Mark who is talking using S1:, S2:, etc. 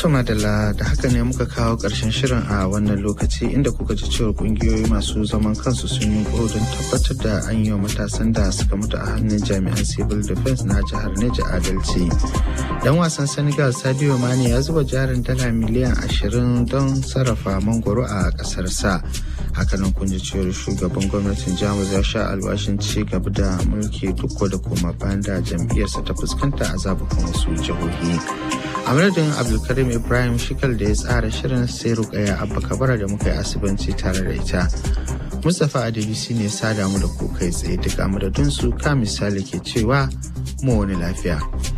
S1: To madalla da haka ne muka kawo ƙarshen shirin a wannan lokaci inda kuka ji cewa ƙungiyoyi masu zaman kansu sun yi don tabbatar da an yi wa matasan da suka mutu a hannun jami'an civil defense na jihar Neja adalci. Dan wasan Senegal Sadio Mane ya zuba jarin dala miliyan ashirin don sarrafa mangoro a ƙasarsa. hakanan kun ji cewar shugaban gwamnatin jamus ya sha alwashin ci gaba da mulki duk da koma bayan da jam'iyyarsa ta fuskanta a zabukan wasu jihohi a madadin abdulkarim ibrahim shikal da ya tsara shirin sai rukaya abba kabara da muka yi asibanci tare da ita mustapha adebisi ne sada mu da ku kai tsaye duk a madadin su ka misali ke cewa mu wani lafiya